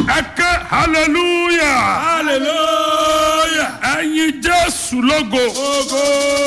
ẹ ké hallelujah hallelujah. ẹyin jésù lógo Ogo.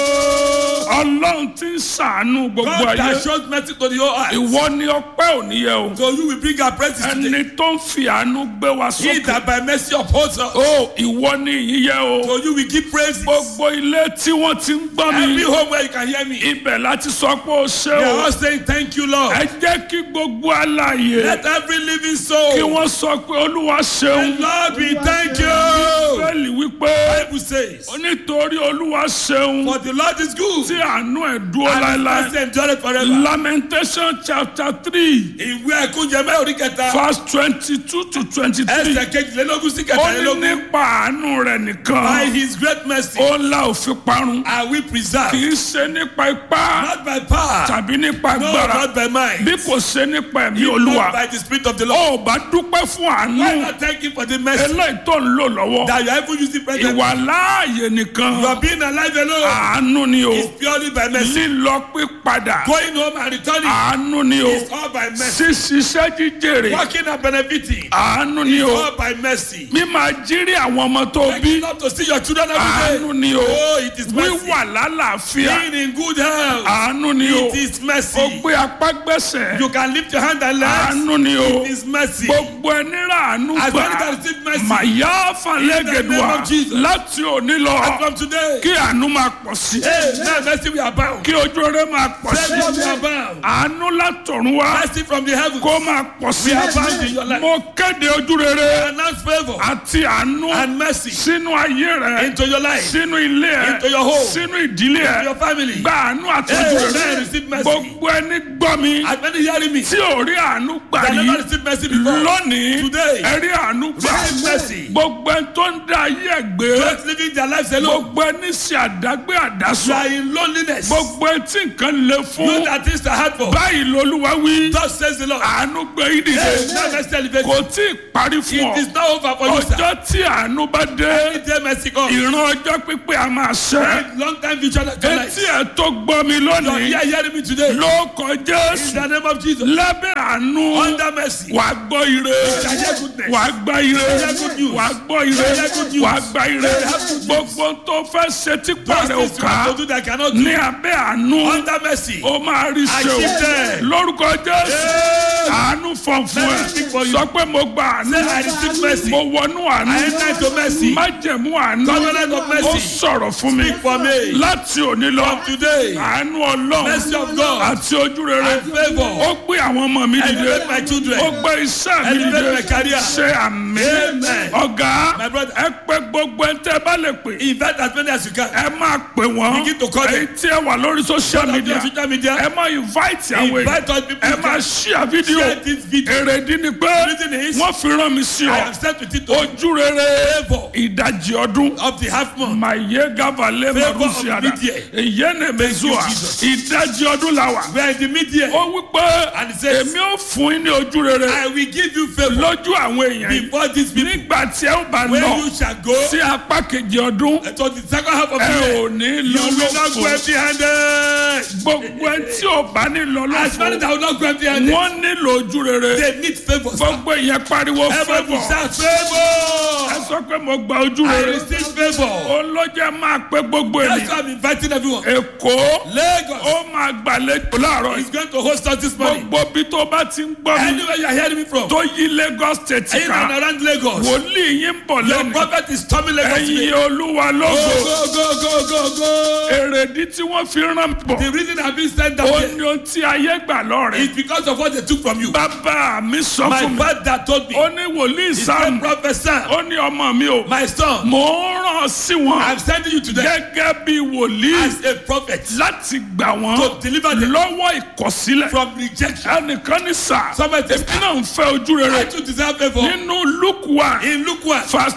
ọlọ́run ti ń ṣàánú gbogbo God ayé that shows mercy to the whole earth. ìwọ ni ọpẹ́ òní yẹ o So you will bring our praises today. ẹni tó ń fi àánú gbé wa He sókè that by mercy upholds us. o ìwọ ni ìyìn yẹ o So you will give praises. gbogbo ilé tí wọ́n ti ń gbọ́ Every mi home where you can hear me. ibẹ̀ láti sọ pé o ṣé They o are all saying thank you Lord. ẹ jẹ́ kí gbogbo alààyè Let every living kí soul. wọ́n sọ pé olúwa ṣeun Lord we thank you. bẹ́ẹ̀lì wípé Bible says. nítorí olúwa ṣeun For the Lord is good. tí àánú ẹ̀ dúró And his láéláé mercy endureth forever. lamentation chapter three Ìwé ẹ̀kúnjẹ mẹ́rin orí kẹta. verse twenty-two to twenty-three Ẹsẹ̀ kejìlélógún sí ó ní kẹtàlélógún. nípa àánú rẹ̀ By nìkan his great mercy ó la òfin parun are we kì preserved. í ṣe nípa ipá Not by power. tàbí nípa No, agbára not by mind. bí kò ṣe nípa ẹ̀mí Not olúwa by the spirit of the Lord. ó bá dúpẹ́ fún Why àánú not thank him for the mercy eléyìí tó ń lò lọ́wọ́ that you are even using present? ìwà láàyè nìkan You are being alive alone. àánú ni o It's purely by mercy. lílọ pípadà Going home and returning àánú ni o is all by mercy. ṣíṣiṣẹ́ jíjèrè Working and benefiting àánú ni is o all by mercy. mímá jírí àwọn ọmọ tó bí Waking up to see your children every àánú day. ni o Oh, it is mercy. wíwà lálàáfíà Being in good health. àánú ni o It is ó mercy. gbé apá gbẹ̀sẹ̀ You can lift your hand and legs. àánú ni o It is mercy. gbogbo ẹni rà àánú As gbà many that receive mercy. màyà falẹ́gẹ̀dùà In the name of Jesus. láti òní And lọ from today. kí àánú máa pọ̀ sí Hey, now mercy we are bound. kí ojú rere máa pọ̀ sí Mercy we are bound. àánú látọ̀run wá Mercy from the heavens. kó máa pọ̀ sí We are bound in your life. mo kéde ojú rere Announce favor àti àánú and mercy sínú ayé rẹ into your life, sínú ilé ẹ Into your home. sínú ìdílé into ẹ your family. gba àánú àti Hey, ojú man, rere receive mercy. gbogbo ẹni gbọ́ mi As many hearing me tí ò rí àánú gbà that rí never received mercy before. lónìí Today. ẹ rí àánú gbà Receive mercy. gbogbo ẹni tó ń dá ayé ẹ gbé Just living their lives alone. gbogbo ẹni ṣe àdágbé You àdásọ are in loneliness. gbogbo ẹni tí nǹkan le You fún that things are hard for. báyìí lolúwa wí Thus says the Lord. àánú gbé yín dìde Hey, now mercy elevate kò you. tí ì parí fún It is ọ not over for you, sir. ọjọ́ tí àánú bá dé Anytime mercy comes. ìran ọjọ́ pípé a máa ṣẹ́ Long time vision of your life. etí ẹ̀ tó gbọ́ mi You are lónìí here hearing me today. ló kọ In jésù the name of Jesus. lábẹ́ àánú Under mercy. wà á gbọ́ ire hear goodness. wà á gbọ́ ire hear good news. wà á gbọ́ ire hear good news. wà á gbọ́ ire hear good news. gbogbo tó fẹ́ ṣe tí Those pàrẹ̀ ò things you ká have to do that cannot do. ní abẹ́ àánú Under mercy. ó máa rí ṣe o Achieve them. lórúkọ jésù Hey. àánú fọ̀n fún ẹ Let me speak for you. sọ pé mo gba àánú Say, I receive mercy. mo wọnú àánú I enter into mercy. májẹ̀mú àánú Covenant of mercy. ó sọ̀rọ̀ fún mi Speak for me. láti òní lọ From today. àánú ọlọ́run Mercy of God. àti ojú rere And favour. ó gbé àwọn ọmọ mi dìde Elevate my children. ó gbé iṣẹ́ mi Elevate dìde my career. ṣe àmì Amen. ọ̀gá My brother. ẹ pé gbogbo ẹ tẹ́ ẹ bá lè pè Invite as many as you can. ẹ máa pè wọ́n Begin to call them. èyí tí ẹ wà lórí social media On social media. ẹ máa invite àwọn èèyàn Invite all people ẹ you máa can. share video Share this video. èrèdí ni pé reason is- wọ́n fi rán mi sí I ọ am sent with it to ojú rere Favour. ìdajì ọdún of the half month. maye gavale Favour of marusiada media. ìyẹnẹ mezua Jesus. ìdajì ọdún la wà. We are in the media. ó wí pé And it says- èmi ò fún yín ní ojú rere I will give you favour lójú àwọn èèyàn yìí before this people. nígbà tí ẹ ó bá When lọ you shall go sí apá kejì ọdún to the second half of the ẹ year, ò ní you lọ will not go lófo empty handed. gbogbo ẹ tí ò bá ní lọ As many lófo that will not go empty handed, wọ́n nílò ojú rere they need favour. sir. gbogbo ìyẹn pariwo Everybody fẹ́bọ̀ shout ẹ favour. sọ pé mo gba ojú I rere receive favour. olójẹ máa pé gbogbo That's ènìyàn why I'm inviting everyone. èkó Lagos ó máa gbàlejò láàárọ̀ yìí is going to host us this morning. gbogbo bí tó bá ti ń gbọ́ mi Anywhere you are hearing me from, tó yí lagos state in and ká around Lagos, wòlíì yín ń bọ̀ your lẹ́nu prophet is coming Lagos ẹ̀yin today. olúwa Go, lógo go, go, go, go, go. èrèdí tí wọ́n fi rán bọ̀ The reason I've been sent down ó here ní ohun tí ayé gbà lọ́rẹ̀ is because of what they took from you. bàbá mi sọ My fún mi father told me, ó ní wòlíì he said, sam Prophet Sam, ó ní ọmọ mi o my son, mò ń ràn sí wọn I'm sending you today gẹ́gẹ́ bí wòlíì as a prophet láti gbà wọ́n to deliver them lọ́wọ́ ìkọ̀sílẹ̀ from rejection. ẹnìkan ní sà Somebody èmi náà ń fẹ́ ojú I rere too deserve favor. nínú luke one In Luke 1, verse twenty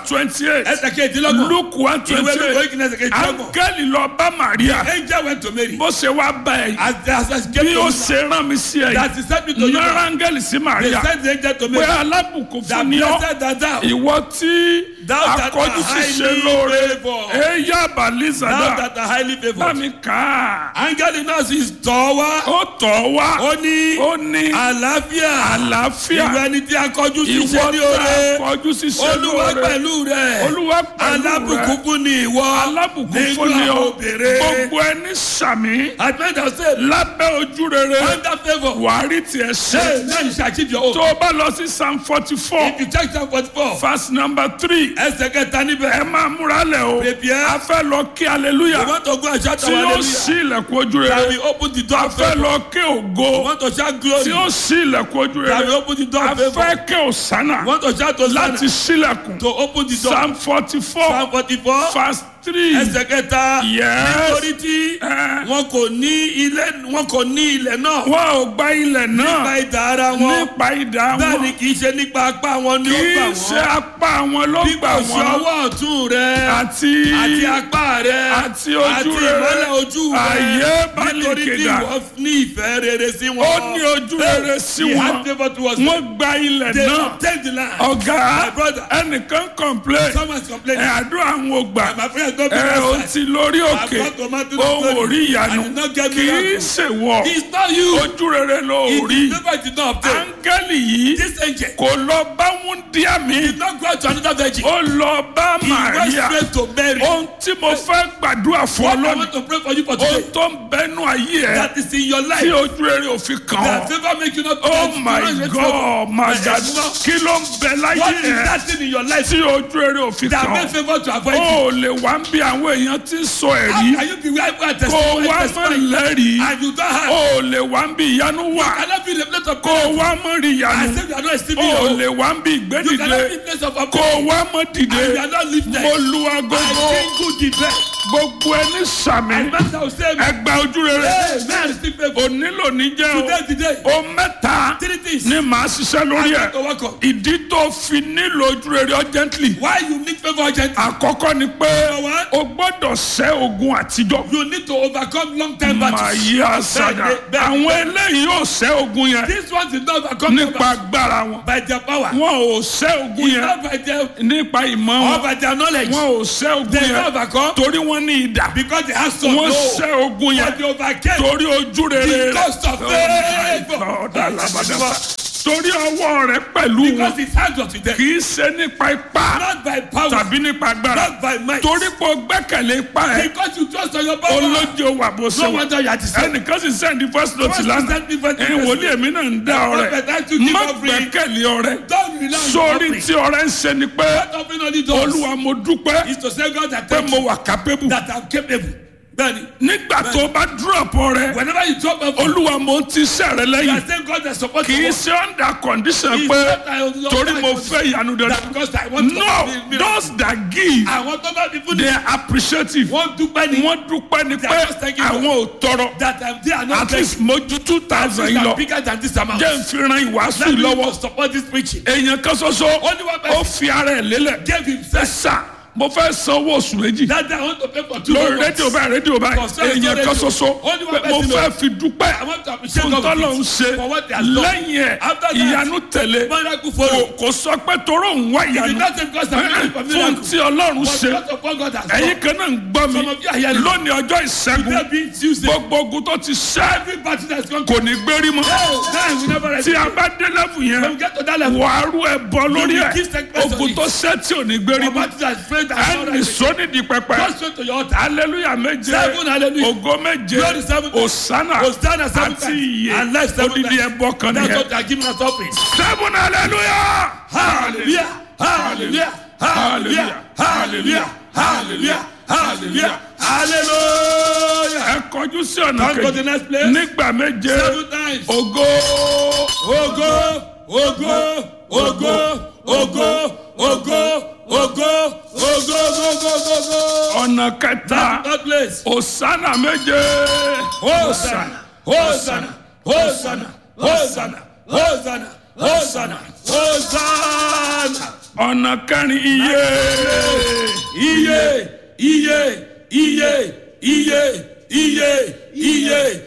twenty eight ẹsẹ̀ kejìlélọ́gbọ̀n. luke one ìwé twenty lóko eight ìkíni ẹsẹ̀ kejìlélọ́gbọ̀n. angẹ́lì lọ bá maria angel went to Mary. bó ṣe wá bá ẹ yìí as the as the bí ó ṣe rán mi sí ẹ yìí that he sent me to you. náírà angẹ́lì sí they maria sent the angel to pé Mary. alábùkún that fún ni ọ́ blessed that thou. ìwọ tí Thou that akọjú art sì ṣe highly lóore favoured. èyí thou àbálísàdá that are highly bá favoured. mi kà á angel náà sì tọ́ wá. ó tọ̀ wá ó ní ó ní àlàáfíà. àlàáfíà ìwé ẹni tí a kọjú sí ìwọ ṣe ní tá oore. akọjú sì ṣe olúwa lóore pẹ̀lú rẹ̀. olúwa pẹ̀lú alábùkún rẹ fún ni ìwọ. alábùkún fún ni nínú ọ àwọn obìnrin. gbogbo ẹni sàmì adventure say lábẹ́ ojú rere under favour. wàá rí tiẹ̀ ṣe hey now you shall achieve your own. tó o bá lọ sí psalm forty four if you check psalm forty four. verse number three ẹsẹ̀ kẹta ẹ níbẹ̀. máa múra lẹ̀ o Prepare. a fẹ́ lọ kí hallelujah you want to go and shout tí our ó hallelujah. sí ilẹ̀kùn ojú shall rere we open the door a of fẹ́ favour. lọ kí ògo you want to shout glory. tí ó sí ilẹ̀kùn ojú shall we rere open the door a of favour. fẹ́ kí òsánà you want to shout to láti sílẹ̀kùn to open the door. psalm forty four psalm forty four. verse three ẹsẹ̀ kẹta. yes nítorí tí Eh. wọn kò ní ilé wọn kò ní ilẹ̀ náà. wọn ò gba ilẹ̀ nípa náà ìdá ara wọn. nípa ìdá bẹ́ẹ̀ ni wọn kì í ṣe nípa apá wọn ni kì ó gbà í ṣe wọ́n. apá wọn ló bí gbà kò ṣe wọn ọwọ́ ọ̀tún rẹ. àti àti apá rẹ. àti ojú àti rere. ìmọ́lẹ̀ ojú rẹ. Àyè bá lè nítorí tí kéda. ìwọ ní ìfẹ́ rere sí wọn. ó ní ojú rere sí He had wọn favour towards them. wọn gba ilẹ̀ They náà obtained the land. ọ̀gá My brother. ẹnìkan complain Someone is ẹ complaining. àdúrà àwọn ògbà My friend don't be ẹ ò outside. ti lórí òkè I've got to man to the ohun story. orí ìyanu I did not get kì í miracle. ṣèwọ It's not you. ojú rere ló It rí is never did not obtain. áńgẹ́lì yìí This angel kò lọ bá wúndíá mi did not go out to another virgin. ó lọ bá He went Màríà straight to Mary. ohun tí mo fẹ́ gbàdúrà fún ọ What I lónìí want to pray for you for ohun today. tó ń bẹnu ayé ẹ That is in your tí life. ojú rere ò fi kàn That ọ́. favor make you not Oh to my not get God, favor. my But God, it's not- kí ló ń bẹ láyé What is ẹ that thing in your life tí ojú rere ò fi that kàn make ọ́? favor to avoid you? Ó lè wá ń bí àwọn èèyàn tí ń sọ How ẹ̀rí can you be where people are kó o testifying wá mọ̀ testifying lẹ́rìí and you don't have? ó lè wá ń bí ìyanu wà cannot be the place of kó o prayer. wá mọ̀ rí I ìyanu say you are not esteeming ó your lè wá ń bí You ìgbédìde cannot be place of kó prayer. o wá mọ̀ dìde And you are not lifted. mo lu I agogo think good the best. gbogbo ẹni sàmì And master will say, ẹgbà ojú rere Hey, man, still favor. onílò ní jẹ́ Today, o today. o mẹ́ta Three things. ni màá ṣiṣẹ́ lórí I ẹ̀ want to work on. ìdí tó fi nílò ojú rere urgently Why you need favor urgently? àkọ́kọ́ ni pé Number one. o gbọ́dọ̀ ṣẹ́ ogun àtijọ́ You need to overcome long time màá battles. yí àṣàdá Bẹ́ẹ̀ ni, bẹ́ẹ̀ ni, àwọn bẹ́ẹ̀ ni. eléyìí ò ṣẹ́ ogun yẹn This one did not overcome them nípa agbára wọn by their power. wọn ò ṣẹ́ ogun It's yẹn not by their nípa ìmọ̀ or wọn by their knowledge. wọn ò ṣẹ́ ogun They yẹn not overcome torí wọn ní ìdà because they have some wọn no. ṣẹ́ ogun yẹn But they overcame torí ojú rere because of Oh my favor. God, alabadaba. torí ọwọ́ rẹ pẹ̀lú wọn Because his hand was with them. kì í ṣe nípa ipá Not by power. tàbí nípa agbára Not by might. torí pé o gbẹ́kẹ̀lé ipá ẹ Because you trust on your power. olójú wà bó ṣe No wà wonder you are deceived. ẹnìkan sì sẹ́ndí first note Someone lánàá sent me first note. ẹ̀yin wòlíì èmi náà ń dá ọrẹ Prophet, I too give má offering. gbẹ́kẹ̀lé ọrẹ Don't rely on your sórí offering. tí ọrẹ ń ṣe ni pé What offering only does olúwa mo dúpẹ́ is to say God that pé thank mo you wà capable that I'm capable. Bẹ́ẹ̀ni, nígbà tó bá drop ọrẹ whenever you drop a phone, olúwa mo ti ṣẹ́ rẹ you lẹ́yìn are saying God that support kì í you. ṣe under condition It's pé not that I- torí mo fẹ́ ìyanu dandan That because I want to no be miracle. those that give Àwọn tó bá fi fún they ni. are appreciative Wọ́n dúpẹ́ ni. wọ́n dúpẹ́ ni They pé are just thanking God. àwọn ò tọrọ That um, they are not at least mojú two thousand yìí They are lọ bigger than this amount. jẹ́ n fi ran ìwàásù Let yìí me lọ́wọ́ to support this preaching. èèyàn kan ṣoṣo Only one ó person fi ara ẹ̀ lélẹ̀ gave ẹ himself. sà mo fẹ́ san owó oṣù méjì That day I want to pay for two lórí months. rédíò báyìí rédíò báyìí For sale, èèyàn radio. kan ṣoṣo Only one pé mo person fẹ́ know. fi dúpẹ́ I want to appreciate fún God tọ́lọ̀ ń with ṣe it for what they have done. lẹ́yìn ẹ̀ After that, ìyanu tẹ̀lé Miracle kò follow. kò sọ pé toró ń wá If you ìyanu not say because I'm looking for fún miracle, tí ọlọ́run but ṣe because of what God has ẹ̀yin done. kan náà ń gbọ́ mi Some of you are hearing. lónìí ọjọ́ ìṣẹ́gun Today being Tuesday, gbogbo ogun tó ti ṣẹ́ every battle that's gone kò ní gbérí mọ́ Hey, man, we never rest. tí a bá dé lẹ́fù yẹn When we get to that level, wàá rú ẹ bọ lórí will ẹ give sacrifice ogun on tó ṣẹ́ tí ò ní gbérí your mọ́ battle that's faith and not ẹnì right. sónídìí pẹpẹ Go straight to your altar. hallelujah méje Seven hallelujah. ògo méje Glory seven times. osana Hosanna seven àti times. iye And life seven odidi times. ẹbọ kan That's nìyẹn what they are giving us offering. seven hallelujah Hallelujah. Hallelujah. Hallelujah. Hallelujah. Hallelujah. Hallelujah. Hallelujah. ẹ kọjú sí ọ̀nà Come to the kejì next place. nígbà méje Seven times. ògo Ogo, ogo, ogo, ogo, ogo, ogo, ogo, ogo, ogo. ọ̀nà kẹta That place. osana méje Hosanna, Hosanna, Hosanna, Hosanna, Hosanna, Hosanna, Hosanna. Hosanna. ọ̀nà kẹrin iye Iye, iye, iye, iye, iye, iye,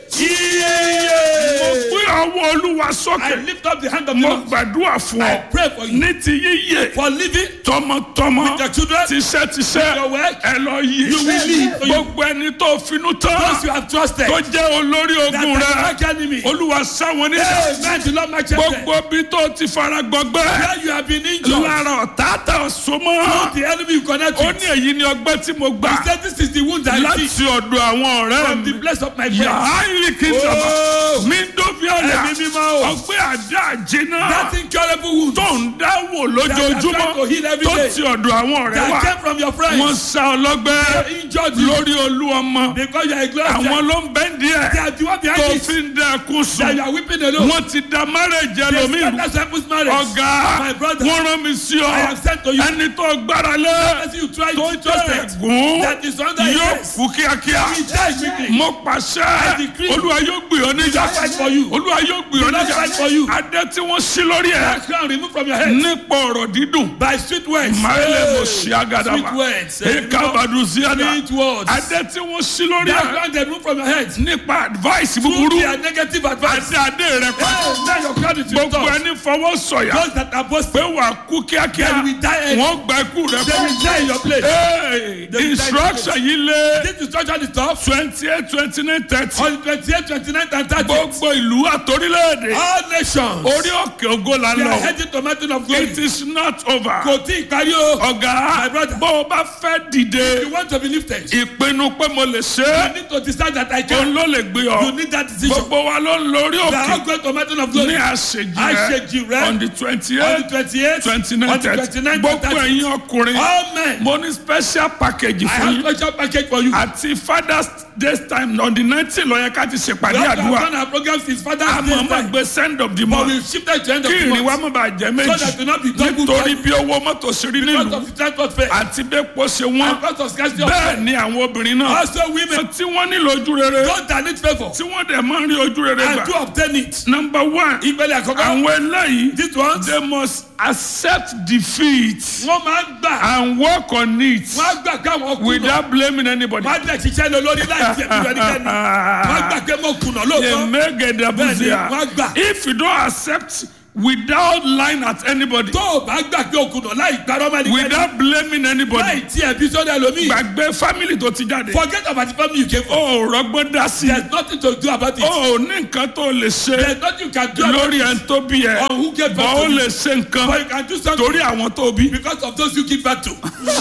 iye. gbé ọwọ́ olúwa I sókè lift up the hand of the mo Lord. gbàdúrà fún I ọ pray for you ní ti yíyẹ for living tọmọtọmọ with your children. tiṣẹ́tiṣẹ́ Your work. ẹ lọ yí You will live. gbogbo ẹni tó finú tán Those you have trusted. tó jẹ́ olórí That ogun are rẹ like enemy. olúwa sáwọn níjà Amen. The Lord match them. gbogbo bí tó ti fara gbọgbẹ́ Where you have been injured. lára ọ̀tá tá a so mọ́ The enemy you connect ó with. ní èyí ni ọgbẹ́ tí mo gbà He said this is the wound I láti receive ọ̀dọ̀ àwọn ọ̀rẹ́ from the mi place of my friends. yàrá ìrìkìtàmà Oh. mi ń dóbi ọ̀là Ẹ̀mí mímọ́ o. ọgbẹ́ àdá àjẹná That incurable wound tó ń dáwò That are trying to lójoojúmọ́ heal every tó day. ti ọ̀dọ̀ àwọn ọ̀rẹ́ that wa came from your friends. wọ́n sá ọlọ́gbẹ́ They injured you lórí olú ọmọ because you are a glorious àwọn child. ló ń bẹ́ díẹ̀ They are the one tó behind it. fi ń dá ẹkún That sùn you are weeping alone. wọ́n ti da márẹ̀jì They ẹlòmíì scatter Samuel's marriage. ọ̀gá My brother. wọ́n rán mi sí ọ I have sent to you. ẹni tó gbára lé As you try tó to jẹ́ trust it. ẹ̀gún That is under yóò his kú kíákíá He died quickly. mo pàṣẹ decree. olúwa yóò gbé ọ níjà He will fight for you. olúwa yóò gbé ọ He will níjà fight for you. adé tí wọ́n sí lórí ẹ̀ That crown removed from your head. nípa ọ̀rọ̀ dídùn By sweet words. máyẹlẹ mo Hey. ṣí agadama Sweet words. eka baduziada Sweet words. adé tí wọ́n sí lórí That ẹ̀ crown they removed from your head. nípa advice Through búburú their negative advice. adé adé rẹ pa Hey, now your crown is gbogbo restored. ẹni fọwọ́ sọ̀yà Those that are pé boasting. wà á kú kíákíá They will die early. wọ́n gba ikú rẹ They pa will die in your place. Hey, They will die instruction yìí lé This instruction is tough. twenty eight twenty nine thirty On the twenty-eight, twenty-nine, and thirty. gbogbo ìlú àtòrílẹ̀èdè All nations. orí òkè ògo la They are lọ heading to mountain of glory. it is not over Kò tí ì parí o. ọ̀gá My brother. bó o bá fẹ́ dìde You want to be lifted. ìpinnu pé mo lè ṣe You é need to decide that I òun can. ló lè gbé ọ You need that decision. gbogbo wa ló ń lórí They are all òkè going to mountain of ní glory. àṣejì Àṣejì rẹ rẹ. on the twenty On eight the twenty-eight, twenty nine on the thirty twenty-nine, gbogbo thirty. ẹ̀yin ọkùnrin All men. mo ní special package I fún have yín special package for you. àti father's day time on the nineteen ló yẹ ká ti ṣèpàdé We have àdúrà done our program since Father's àmọ́ Day má time. gbé send of the But month we shifted to end of kí the ìrìn wa month. má bàa jẹ́ So that méjì will not be double nítorí bí owó mọ́tò ṣe rí because nílùú of the transport fare. àti bẹ́pọ̀ ṣe wọ́n And because of scarcity of bẹ́ẹ̀ fare. ni àwọn obìnrin náà Also women. tí wọ́n nílò ojú rere Those that need favour. tí wọ́n dẹ̀ máa ń rí ojú rere And gbà to obtain it. number one Ìpele àkọ́kọ́. àwọn eléyìí This one. they must accept defeat Wọ́n máa ń gbà. and work on it Wọ́n á gbà káwọn kùnà. without blaming anybody. Wọ́n á dẹ̀ ṣiṣẹ́ lọ lórí láì jẹ́ ìlú ẹnikẹ́ni. Wọ́n á gbà pé mo kùnà lóòótọ́. Yemegedabuzia. Bẹ́ẹ̀ni, wọ́n gbà. If you don't accept without lying at anybody, Tó o bá gbà pé o kùnà láì parọ́ mọ́ ẹnikẹ́ni. without blaming anybody, Láì tí ẹbí sọ́dọ̀ ẹlòmíì. gbàgbé family tó ti jáde. Forget about the family you came from. O ò rọgbọ́n dá sí. There is nothing to do about it. O ò ní nǹkan tó lè ṣe There is nothing you can do about lórí it. ẹni tó bí ẹ. On who gave Bọ́ birth ó to you. lè ṣe But nǹkan you can do something torí àwọn tó bí. because of those you give birth to.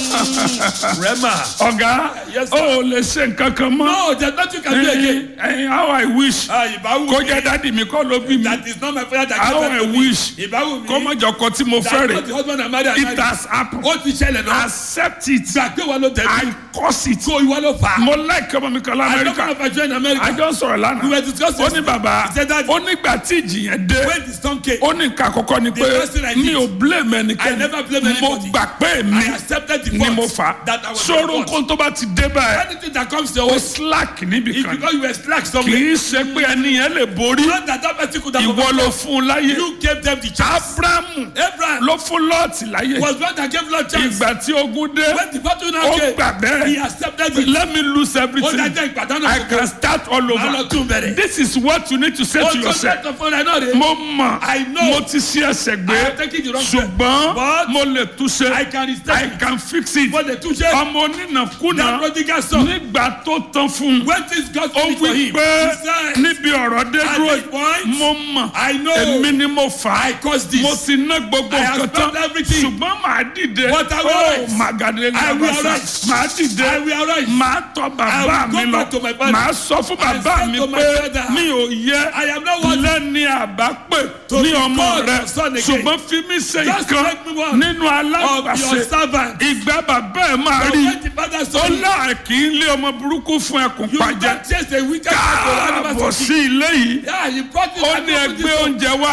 Rema. Ọ̀gá, Yes, sir. o ò lè ṣe nǹkan kan mọ́. No, there is nothing you can do again. Ẹyin how I wish Ah, ìbáwù kó mi. jẹ́ dádì mi kọ́ ló bí mi. That is not my father that How gave I birth to me. wish Ìbáwù mi. kó má jọ ọkọ tí mo That fẹ́ is not rè. the husband and mother. It has happened. Ó ti ṣẹlẹ̀ náà. Accept it. Gbà pé wọ́n ló tẹ̀lé. I curse it. Kó ìwọ ló fà á. Mo like ọmọ mi kan I don't know l'Amẹ́ríkà. if I join America. Àjọ sọ̀rọ̀ We lánàá. were discussing. Ó ní bàbá, He said that ó nígbà tí ìjì yẹn dé. when the storm came, Ó ní nǹkan àkọ́kọ́ ni pé The first thing I mi did, ò blame I ẹnikẹ́ni. never blame Mo anybody. gbà pé mi I accepted the ni mo fault fà. that I was Sọ̀rọ̀ the fault. nǹkan tó bá ti dé báyìí. Anything that comes to Ó your way, slack níbì it's kan. because you were slack Kì somewhere. í ṣe pé ẹni yẹn lè borí. Not that that person could have Ìwọ ló fún un láyé. You gave them the chance. Abrahamu Abraham ló fún Lọ́ọ̀tì láyé. was one that gave Lord chance. Ìgbà tí ogun dé, When the battle now ó came, gbà he bẹ́ẹ̀. accepted it. Let me lose Ó everything. dájọ́ ìpàdánù I gbogbo. can start all Máa lọ over. tún bẹ̀rẹ̀. This is what you need to say Ó to tó yourself. sẹ́tọ̀ fún ẹ náà rè. Mo mọ̀, I know. mo ti ṣe ẹsẹ̀ I am gbé, taking the wrong step. ṣùgbọ́n But mo lè túnṣe. I can I restart. can fix it. Mo lè túnṣe. Ọmọ onínàkúnà That prodigal son. nígbà tó tán fún un. When things got Ó finished for wí him, pé he said, níbi ọ̀rọ̀ dé At dúró this point, mo mọ̀ I know èmi ni mo fà á. I caused this. Mo ti ná gbogbo I have nǹkan tán spent everything. ṣùgbọ́n màá dìde. But I will Ó arise. màgàdé I will làbàṣà. arise. Màá dìde. I will arise. Màá tọ bàbá I will mi go lọ. back to my father. Màá sọ fún I bàbá said mi to my pé father, mi ò yẹ I am not worthy lẹ́ni àbápè to ní be ọmọ called rẹ your son again. ṣùgbọ́n fi mí ṣe Just ìkan make me one nínú of your alágbàṣe servant. ìgbà bàbá ẹ̀ máa But rí when the father ó saw you, láà kì í lé ọmọ burúkú fún ẹkùn you pàjẹ́ don't chase a wicked man to káàbọ̀ animals sí ilé yìí Yeah, he brought it ó and ní opened ẹgbẹ́ it up. oúnjẹ wá They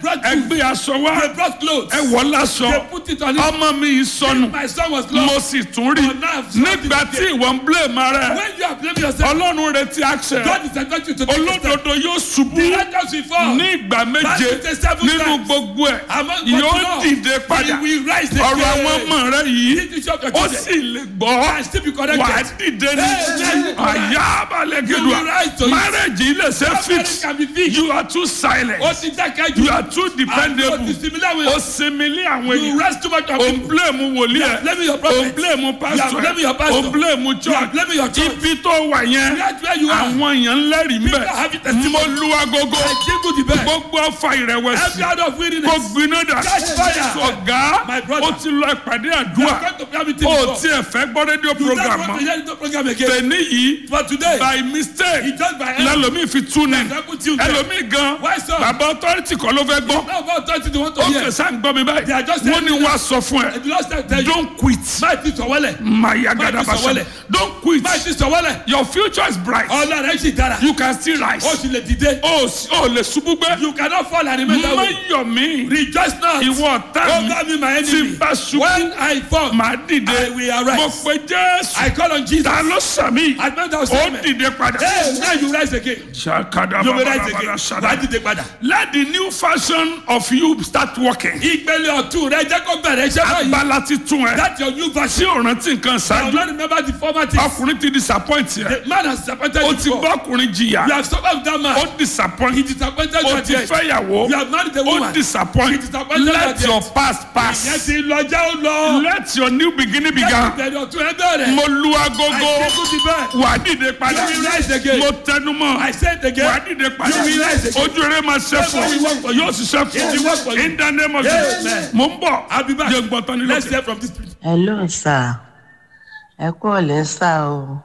brought ẹ food. gbé aṣọ wá They brought clothes. ẹ wọ̀ láṣọ They put it on him. ọmọ mi yìí sọnù My son was mo lost. sì tún rí But now I've seen nígbà it tí again. ìwọ ń blame ara ẹ When you are blaming yourself, ọlọ́run retí action God is expecting you to take a step. olódodo yóò ṣubú The righteous will fall. ní ìgbà méje Bible says seven nínú times. gbogbo ẹ̀ Among yóò God, dìde He padà will rise again. ọ̀rọ̀ àwọn ọmọ rẹ yìí This is your ó children. sì lè gbọ́ And still be wà á corrected. dìde ní Amen. àyà abalẹ̀ You will rise to gẹ̀dùà it. marriage ilé ṣe Your fix marriage can be fixed. you are too silent Ó ti dákẹ́ jù. you are too dependable Àti similar way. ó sinmi lé àwọn You ènìyàn rest too much on o people. blame wòlíì You ẹ are blaming your o prophet. blame pastor You are blaming your ẹ pastor. o blame You are church blaming your church. ibi tó wà yẹn That's where you are. àwọn èèyàn ń lẹ́rìí People have it mbẹ́ testimony. mo lu agogo I jingle the bell. gbogbo ọfà ìrẹ̀wẹ̀sì Every out of kó weariness. gbiná dà Catch fire. ọ̀gá My brother. ó ti lọ ìpàdé You are àdúrà going to prayer meeting ó before. tiẹ̀ fẹ́ gbọ́ rédíò You don't program want mọ́ to hear the program again. tẹ̀ní yìí But today, by mistake he just by hand. lẹ́lòmíì fi tú ni Example Tuesday. ẹlòmíì gan Why so? bàbá authority kọ́ ló fẹ́ gbọ́ Now about thirty they want to ó hear. kẹsà ń gbọ́ mi They are báyìí just wọ́n ní telling wá sọ fún ẹ The last time tell you. don't quit Máa ti sọ̀wọ́lẹ̀. maya Máa gada ti sọ̀wọ́lẹ̀. basa don't quit Máa ti sọ̀wọ́lẹ̀. your future is bright Ọ̀la rẹ̀ sì dára. you can still rise Ó sì lè dìde. ó sì- ó lè ṣubú gbé You cannot fall and remain that má way. yọ̀ mí Rejoice not. ìwọ ọ̀tá mi Over me my tí enemy. bá ṣubú When I fall, màá dìde I will arise. mo pe jésù I call on Jesus. ta ló sàmì I know that was ó amen. dìde padà. Hey, now you rise again. Ṣàkàdà You will bàbá rise bàbá again. ṣàdá. Wàá dìde padà. Let the new fashion of you start working. Ìpele ọ̀tún rẹ jẹ́ kó bẹ̀rẹ̀ iṣẹ́ báyìí. Agbala ti tún ẹ. That's your new Tí version. ò rántí nǹkan I will ṣáájú. not remember the former things. Ọkùnrin ti disappoint yẹ. The man has disappointed Ó you ti before. bá ọkùnrin jìyà. You have suffered with that man. Ó disappoint. He disappointed you Ó at ti the end. fẹ́yàwó. You have married a Ó woman. disappoint. He disappointed Let at the your end. past Ìyẹn pass. ti lọ já ó lọ. Let your new beginning begin. Ìbẹ̀rẹ̀ ọ̀tún ẹ bẹ̀rẹ̀. Mo lu agogo. I say to the bed. Wà á dìde padà. You will rise again. Mo tẹnu mọ́. I said Wà á again. dìde padà. You will rise again. Ojú eré máa ṣe fún It will work ọ. for you. Yóò ṣiṣẹ́ It will fún work for ọ. you. In the name of Amen. Jesus. Mo ń bọ̀. I'll be back. Jẹ́ gbọ́tán ní Let's lókè. hear from this place. hello sir ẹ kú ọ̀lẹ́ sà o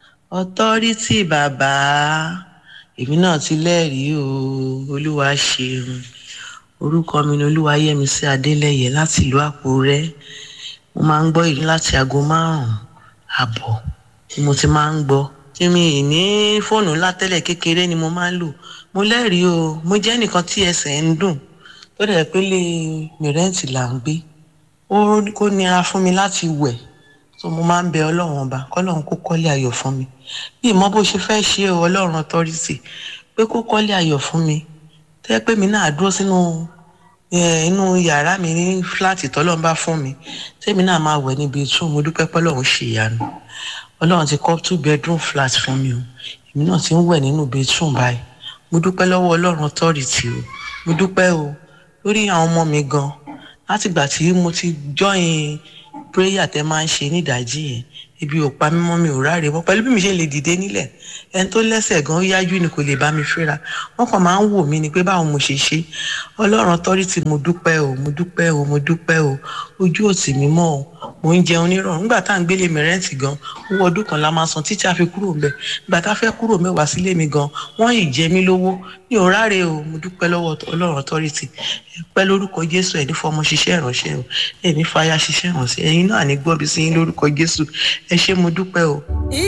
ọtọ́rítì bàbá èmi náà ti lẹ́rìí o olúwa ṣeun orúkọ mi ni olúwayẹmísí adélẹyẹ láti ìlú àkúrẹ́ mo máa ń gbọ́ ìlú láti aago márùn-ún àbọ̀ tí mo ti máa ń gbọ́ tí mi ì ní fóònù ńlá tẹ́lẹ̀ kékeré ni mo máa ń lò mo lẹ́rìí o mo jẹ́ nìkan tí ẹsẹ̀ ń dùn tó dẹ̀ pé lè mìrẹ́ǹtì là ń gbé ó kó nira fún mi láti wẹ̀ so mo máa ń bẹ ọlọ́run ọba kọ́lọ́run kó kọ́lé ayọ̀ fún mi bí ìmọ̀ bó ṣe fẹ́ ṣe o ọlọ́run authority pé kó kọ́lé ayọ̀ fún mi tẹ́ pé mi náà dúró sínú eh, inú yàrá mi ní fúláàtì tọ́lọ́run bá fún mi tẹ́mi náà máa wẹ̀ níbi tún mo dúpẹ́ pọ́lọ́run ṣe ìyanu ọlọ́run ti kọ́ two bedroom flat fún mi o èmi náà ti ń wẹ̀ nínú bedroom báyìí mo dúpẹ́ lọ́wọ́ ọlọ́run authority o mo dúpẹ́ o lórí àwọn ọmọ mi gan látìgbà tí mo ti join prayer tẹ máa ń ṣe nídàájí yẹn ibi ò pa mímọ́ mi ò ráre mọ́ pẹ̀lú bí mi ṣe lè dìde nílẹ̀ ẹni tó lẹ́sẹ̀ gan ó yájú ni kò lè bá mi fẹ́ra wọ́n kàn máa ń wò mí ni pé báwo mo ṣe ṣe ọlọ́run authority mo dúpẹ́ o mo dúpẹ́ o mo dúpẹ́ o ojú òtì mi mọ́ o mo ń jẹun nírọ̀rùn nígbà tá à ń gbélé mi rẹ́ǹtì gan owó ọdún kan la máa san títí a fi kúrò ńbẹ̀ nígbà tá a fẹ́ kúrò mẹ́wàá sílé mi gan wọ́n ì jẹ mí lówó mi ò ráre o mo dúpẹ́ lọ́wọ́ ọlọ́run authority ẹ pẹ́ lórúkọ jésù ẹ̀ ní fọmọ ṣiṣẹ́ ìránṣẹ́ o ẹ̀ ní fàyà ṣiṣẹ́ ìránṣẹ́ ẹ̀yin náà ní gbọ́bi sí yín lórúkọ jésù ẹ ṣé mo dúpẹ́ o.